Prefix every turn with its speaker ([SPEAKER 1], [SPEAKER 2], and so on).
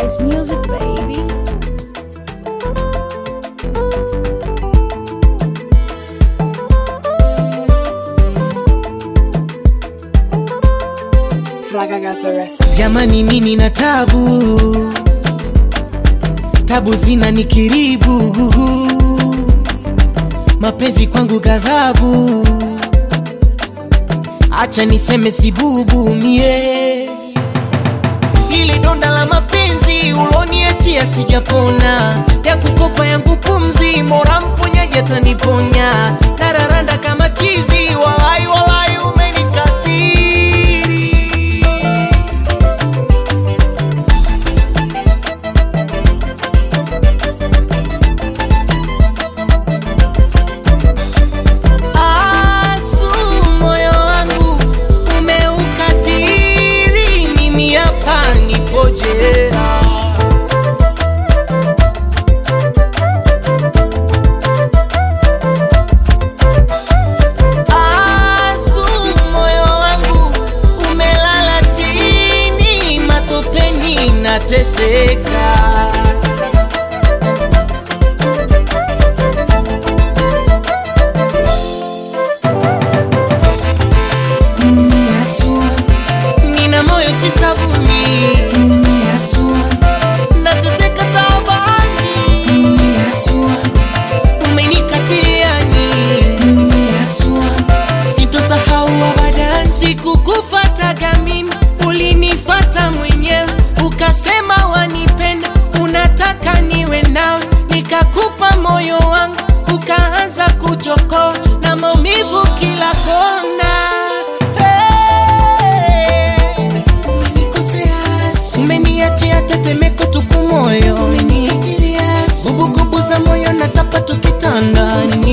[SPEAKER 1] nice music, baby.
[SPEAKER 2] Fraga got the recipe.
[SPEAKER 3] jamani nini na tabu tabu zina nikiribu mapenzi kwangu ghadhabu acha niseme sibubu mie ili donda la mapenzi uloniachia sijapona ya kukopa yangu pumzi mora mponyaji ataniponya nararanda kama chizi walai walai umenikatiri Asu, moyo wangu umeukatiri, mimi hapa nipo jela. Asu, moyo wangu umelala chini, matopeni nateseka. nina moyo si sabuni nateseka taabani umenikatiliani sitosahau abadan sikukufataga mimi ulinifata mwenyewe ukasema wanipenda unataka niwe nawe nikakupa moyo wangu ukaanza kuchokoa na maumivu kila kona hey. umeniachia tetemeko tuku moyo bubububu za moyo natapa tukitandani